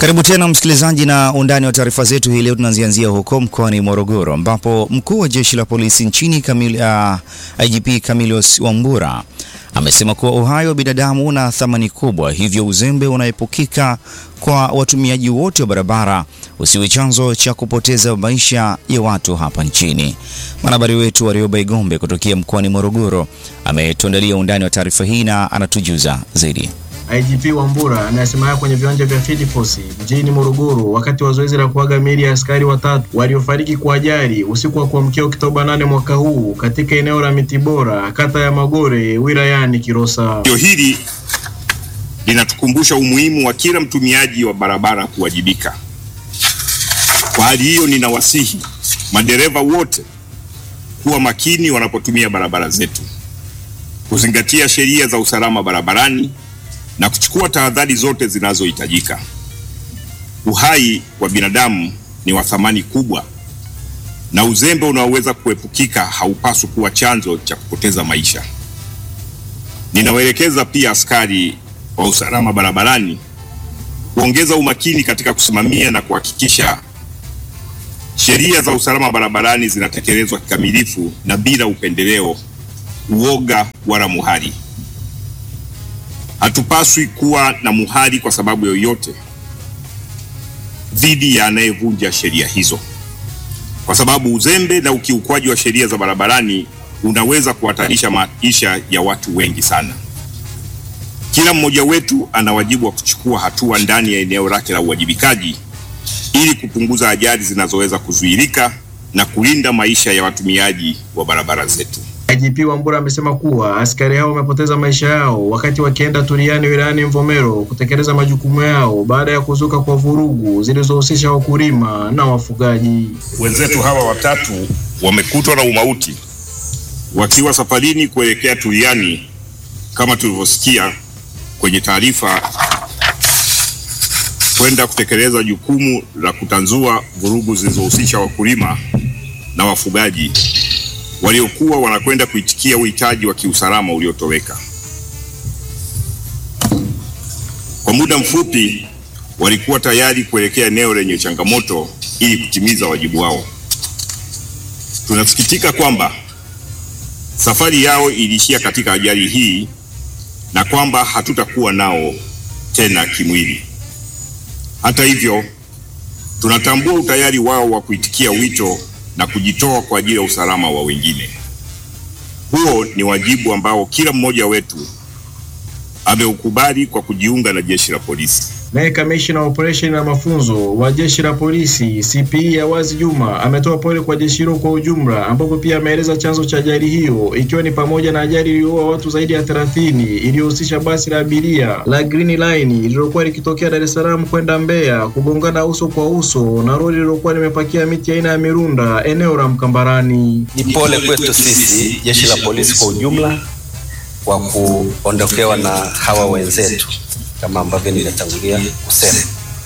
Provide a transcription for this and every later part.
Karibu tena msikilizaji, na undani wa taarifa zetu hii leo tunazianzia huko mkoani Morogoro ambapo mkuu wa jeshi la polisi nchini Kamil, uh, IGP Camillus Wambura amesema kuwa uhai wa binadamu una thamani kubwa, hivyo uzembe unaepukika kwa watumiaji wote wa barabara usiwe chanzo cha kupoteza maisha ya watu hapa nchini. Mwanahabari wetu Warioba Igombe kutokea mkoani Morogoro ametuandalia undani wa taarifa hii na anatujuza zaidi. IGP Wambura anasema haya kwenye viwanja vya Field Force mjini Morogoro wakati wa zoezi la kuaga miili ya askari watatu waliofariki kwa ajali usiku wa kuamkia Oktoba 8 mwaka huu katika eneo la Mitibora, kata ya Magore, wilayani Kilosa. Tukio hili linatukumbusha umuhimu wa kila mtumiaji wa barabara kuwajibika. Kwa hali hiyo, ninawasihi madereva wote kuwa makini wanapotumia barabara zetu, kuzingatia sheria za usalama barabarani na kuchukua tahadhari zote zinazohitajika. Uhai wa binadamu ni wa thamani kubwa, na uzembe unaoweza kuepukika haupaswi kuwa chanzo cha kupoteza maisha. Ninawaelekeza pia askari wa usalama barabarani kuongeza umakini katika kusimamia na kuhakikisha sheria za usalama barabarani zinatekelezwa kikamilifu na bila upendeleo, uoga wala muhali. Hatupaswi kuwa na muhali kwa sababu yoyote dhidi ya anayevunja sheria hizo, kwa sababu uzembe na ukiukwaji wa sheria za barabarani unaweza kuhatarisha maisha ya watu wengi sana. Kila mmoja wetu ana wajibu wa kuchukua hatua ndani ya eneo lake la uwajibikaji ili kupunguza ajali zinazoweza kuzuilika na kulinda maisha ya watumiaji wa barabara zetu. IGP Wambura amesema kuwa askari hao wamepoteza maisha yao wakati wakienda Turiani wilayani Mvomero kutekeleza majukumu yao baada ya kuzuka kwa vurugu zilizohusisha wakulima na wafugaji. Wenzetu hawa watatu wamekutwa na umauti wakiwa safarini kuelekea Turiani kama tulivyosikia kwenye taarifa, kwenda kutekeleza jukumu la kutanzua vurugu zilizohusisha wakulima na wafugaji waliokuwa wanakwenda kuitikia uhitaji wa kiusalama uliotoweka. Kwa muda mfupi walikuwa tayari kuelekea eneo lenye changamoto ili kutimiza wajibu wao. Tunasikitika kwamba safari yao iliishia katika ajali hii na kwamba hatutakuwa nao tena kimwili. Hata hivyo, tunatambua utayari wao wa kuitikia wito na kujitoa kwa ajili ya usalama wa wengine. Huo ni wajibu ambao kila mmoja wetu ameukubali kwa kujiunga na jeshi la polisi. Naye kamishna wa operesheni na mafunzo wa jeshi la polisi CPE Awazi Juma ametoa pole kwa jeshi hilo kwa ujumla, ambapo pia ameeleza chanzo cha ajali hiyo ikiwa ni pamoja na ajali iliyoua watu zaidi ya 30 iliyohusisha basi la abiria la Green Line lililokuwa likitokea Dar es Salaam kwenda Mbeya kugongana uso kwa uso na lori lililokuwa limepakia miti aina ya mirunda eneo la Mkambarani. Ni pole kwetu sisi jeshi la polisi kwa ujumla kwa kuondokewa na hawa wenzetu kama ambavyo nimetangulia kusema.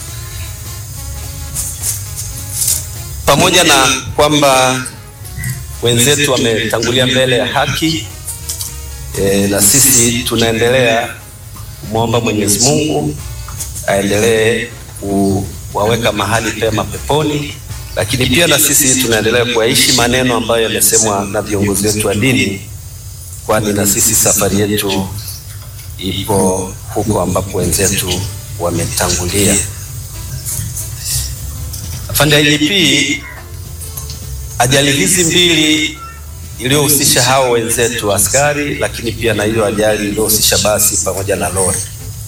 Pamoja na kwamba wenzetu wametangulia mbele ya haki e, na sisi tunaendelea kumwomba Mwenyezi Mungu aendelee kuwaweka mahali pema peponi, lakini pia na sisi tunaendelea kuyaishi maneno ambayo yamesemwa na viongozi wetu wa dini, kwani na sisi safari yetu ipo huko ambapo wenzetu wametangulia. Afande IGP, ajali hizi mbili iliyohusisha hao wenzetu askari, lakini pia na hiyo ajali iliyohusisha basi pamoja na lori,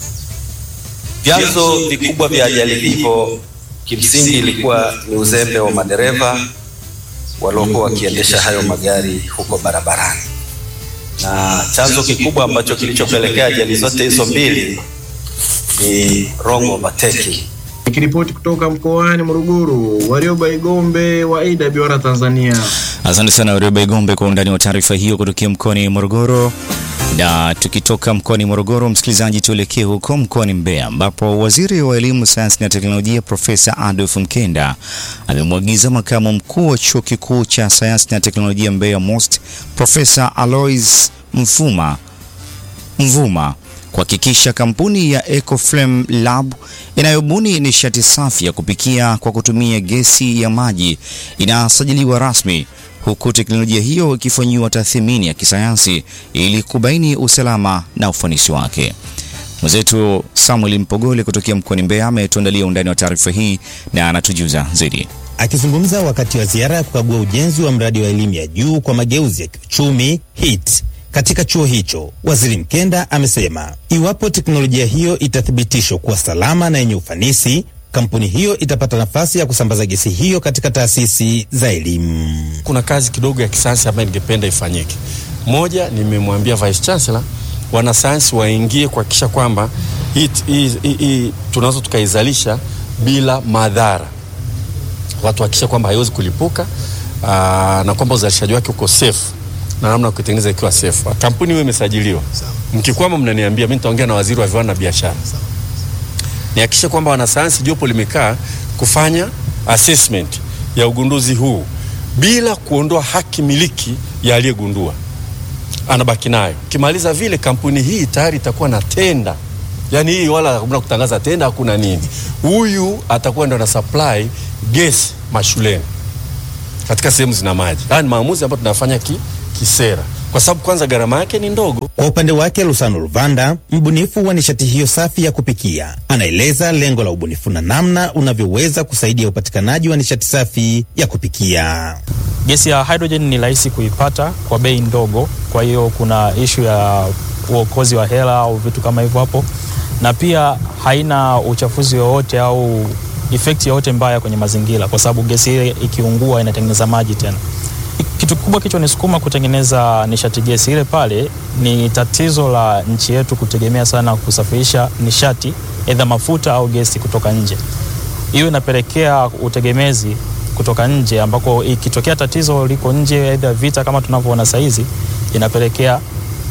vyanzo vikubwa vya ajali hivyo kimsingi ilikuwa ni uzembe wa madereva waliokuwa wakiendesha hayo magari huko barabarani na chanzo kikubwa ambacho kilichopelekea ajali zote hizo mbili ni wrong overtaking. Nikiripoti kutoka mkoani Morogoro, Warioba Igombe wa AWR Tanzania. Asante sana Warioba Igombe kwa undani wa taarifa hiyo kutokea mkoani Morogoro. Na tukitoka mkoani Morogoro, msikilizaji, tuelekee huko mkoani Mbeya ambapo waziri wa elimu, sayansi na teknolojia Profesa Adolf Mkenda amemwagiza makamu mkuu wa chuo kikuu cha sayansi na teknolojia Mbeya MOST Profesa Alois Mfuma Mvuma kuhakikisha kampuni ya Ecoflame Lab inayobuni nishati safi ya kupikia kwa kutumia gesi ya maji inasajiliwa rasmi huku teknolojia hiyo ikifanyiwa tathmini ya kisayansi ili kubaini usalama na ufanisi wake. Mwenzetu Samuel Mpogole kutokea mkoani Mbeya ametuandalia undani wa taarifa hii na anatujuza zaidi. Akizungumza wakati wa ziara ya kukagua ujenzi wa mradi wa elimu ya juu kwa mageuzi ya kiuchumi HIT katika chuo hicho, Waziri Mkenda amesema iwapo teknolojia hiyo itathibitishwa kuwa salama na yenye ufanisi, kampuni hiyo itapata nafasi ya kusambaza gesi hiyo katika taasisi za elimu. Kuna kazi kidogo ya kisayansi ambayo ningependa ifanyike. Moja, nimemwambia Vice Chancellor wanasayansi waingie kuhakikisha kwamba hii hii- hii tunaweza tukaizalisha bila madhara, watu hakikisha kwamba haiwezi kulipuka aa, na kwamba uzalishaji wake uko safe na namna ya kuitengeneza ikiwa safe. Kampuni hiyo imesajiliwa. Mkikwama mnaniambia, mimi nitaongea na waziri wa viwanda na biashara nihakikishe kwamba wanasayansi jopo limekaa kufanya assessment ya ugunduzi huu bila kuondoa haki miliki ya aliyegundua, anabaki nayo. Kimaliza vile, kampuni hii tayari itakuwa na tenda, yaani hii wala hakuna kutangaza tenda, hakuna nini. Huyu atakuwa ndo ana supply gesi mashuleni katika sehemu zina maji. Haya ni maamuzi ambayo tunafanya ki, kisera, kwa sababu kwanza gharama yake ni ndogo. Kwa upande wake Lusano Luvanda, mbunifu wa nishati hiyo safi ya kupikia, anaeleza lengo la ubunifu na namna unavyoweza kusaidia upatikanaji wa nishati safi ya kupikia. Gesi ya hydrogen ni rahisi kuipata kwa bei ndogo, kwa hiyo kuna ishu ya uokozi wa hela au vitu kama hivyo hapo, na pia haina uchafuzi wowote au efekti yoyote mbaya kwenye mazingira, kwa sababu gesi ile ikiungua inatengeneza maji tena. Kitu kikubwa kichonisukuma kutengeneza nishati gesi ile pale ni tatizo la nchi yetu kutegemea sana kusafirisha nishati aidha mafuta au gesi kutoka nje. Hiyo inapelekea utegemezi kutoka nje, ambako ikitokea tatizo liko nje, aidha vita kama tunavyoona saizi, inapelekea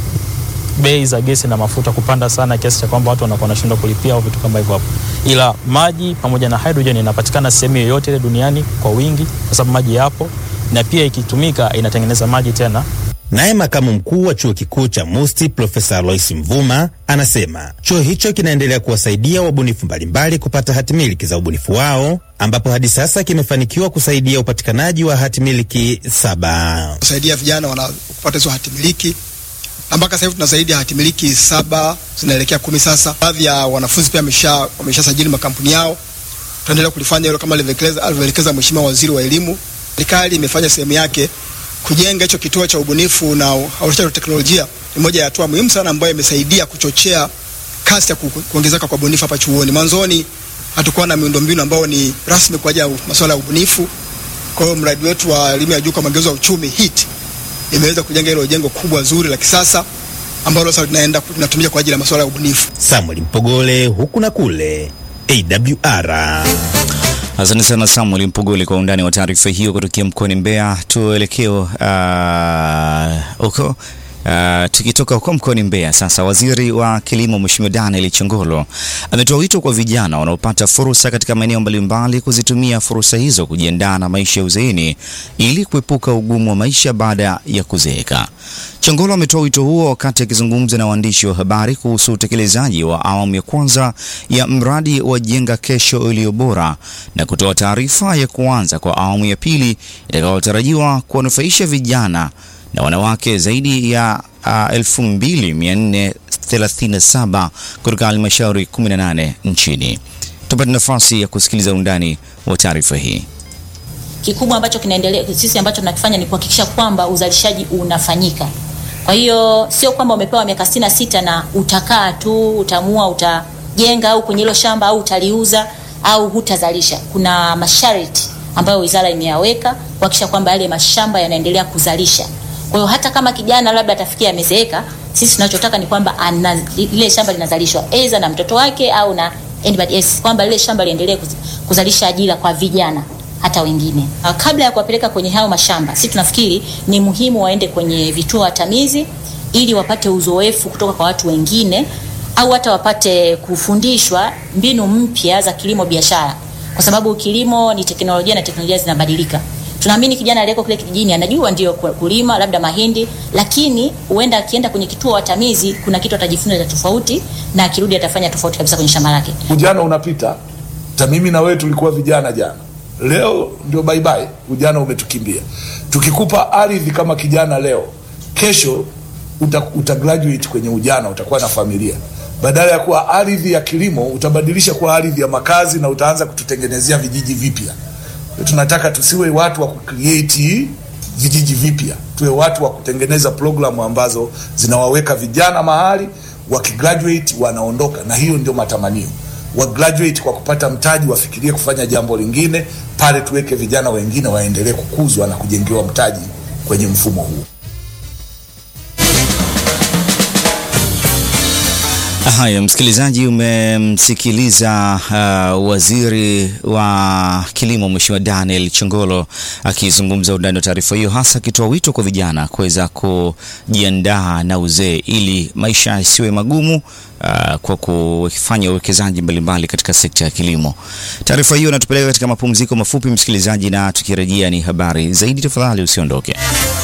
bei za gesi na mafuta kupanda sana kiasi cha kwamba watu wanakuwa wanashindwa kulipia au vitu kama hivyo hapo. Ila maji pamoja na hydrogen inapatikana sehemu yoyote ile duniani kwa wingi, kwa sababu maji yapo, na pia ikitumika inatengeneza maji tena Naye makamu mkuu wa chuo kikuu cha Musti Profesa Alois Mvuma anasema chuo hicho kinaendelea kuwasaidia wabunifu mbalimbali kupata hatimiliki za ubunifu wao, ambapo hadi sasa kimefanikiwa kusaidia upatikanaji wa hatimiliki saba. kusaidia vijana wanapata hizo hatimiliki na mpaka sasa hivi tuna zaidi ya hatimiliki saba zinaelekea kumi sasa. Baadhi ya wanafunzi pia wamesha wameshasajili makampuni yao. Tunaendelea kulifanya hilo kama alivyoelekeza alivyoelekeza Mheshimiwa Waziri wa Elimu. Serikali imefanya sehemu yake kujenga hicho kituo cha ubunifu na uhamasishaji wa teknolojia. Ni moja ya hatua muhimu sana ambayo imesaidia kuchochea kasi ya ku- kuongezeka kwa ubunifu hapa chuoni. Mwanzoni hatukuwa na miundombinu ambayo ni rasmi kwa ajili ya masuala ya ubunifu. Kwa hiyo mradi wetu wa elimu ya juu kwa mageuzi ya uchumi HIT imeweza kujenga hilo jengo kubwa zuri la kisasa ambalo sasa linaenda linatumika kwa ajili ya masuala ya ubunifu. Samuel Mpogole, huku na kule, AWR. Asante sana Samuel Mpogole kwa undani wa taarifa hiyo kutokea mkoani Mbeya. Tuelekee uh, huko Uh, tukitoka huko mkoani Mbeya sasa, waziri wa kilimo Mheshimiwa Daniel Chongolo ametoa wito kwa vijana wanaopata fursa katika maeneo mbalimbali kuzitumia fursa hizo kujiandaa na maisha ya uzeeni ili kuepuka ugumu wa maisha baada ya kuzeeka. Chongolo ametoa wito huo wakati akizungumza na waandishi wa habari kuhusu utekelezaji wa awamu ya kwanza ya mradi wa Jenga Kesho Iliyo Bora na kutoa taarifa ya kuanza kwa awamu ya pili itakayotarajiwa kuwanufaisha vijana na wanawake zaidi ya uh, 2437 kutoka halmashauri 18 nchini. Tupate nafasi ya kusikiliza undani wa taarifa hii. kikubwa ambacho kinaendelea sisi ambacho tunakifanya ni kuhakikisha kwamba uzalishaji unafanyika. Kwa hiyo sio kwamba umepewa miaka sitini na sita na utakaa tu utamua utajenga au kwenye hilo shamba au utaliuza au hutazalisha. Kuna masharti ambayo wizara imeyaweka kuhakikisha kwamba yale mashamba yanaendelea kuzalisha. Kwa hiyo hata kama kijana labda atafikia amezeeka, sisi tunachotaka ni kwamba ana, lile shamba linazalishwa aidha na mtoto wake au na anybody else, kwamba lile shamba liendelee kuz- kuzalisha ajira kwa vijana hata wengine. Uh, Kabla ya kuwapeleka kwenye hayo mashamba, sisi tunafikiri ni muhimu waende kwenye vituo hatamizi ili wapate uzoefu kutoka kwa watu wengine au hata wapate kufundishwa mbinu mpya za kilimo biashara, kwa sababu kilimo ni teknolojia na teknolojia zinabadilika. Tunaamini kijana aliyeko kule kijijini anajua ndio ku- kulima labda mahindi, lakini huenda akienda kwenye kituo watamizi, kuna kitu atajifunza cha tofauti, na akirudi atafanya tofauti kabisa kwenye shamba lake. Ujana unapita, hata mimi na wewe tulikuwa vijana jana, leo ndio bye bye, ujana umetukimbia. Tukikupa ardhi kama kijana leo, kesho uta, uta graduate kwenye ujana, utakuwa na familia. Badala ya kuwa ardhi ya kilimo, utabadilisha kuwa ardhi ya makazi na utaanza kututengenezea vijiji vipya. Tunataka tusiwe watu wa kucreate vijiji vipya, tuwe watu wa kutengeneza programu ambazo zinawaweka vijana mahali, wakigraduate wanaondoka, na hiyo ndio matamanio wa graduate kwa kupata mtaji, wafikirie kufanya jambo lingine pale, tuweke vijana wengine waendelee kukuzwa na kujengewa mtaji kwenye mfumo huu. Haya, msikilizaji, umemsikiliza uh, waziri wa kilimo Mheshimiwa Daniel Chongolo akizungumza undani wa taarifa hiyo, hasa akitoa wito kwa vijana kuweza kujiandaa na uzee ili maisha yasiwe magumu uh, kwa kufanya uwekezaji mbalimbali katika sekta ya kilimo. Taarifa hiyo inatupeleka katika mapumziko mafupi, msikilizaji, na tukirejea ni habari zaidi. Tafadhali usiondoke.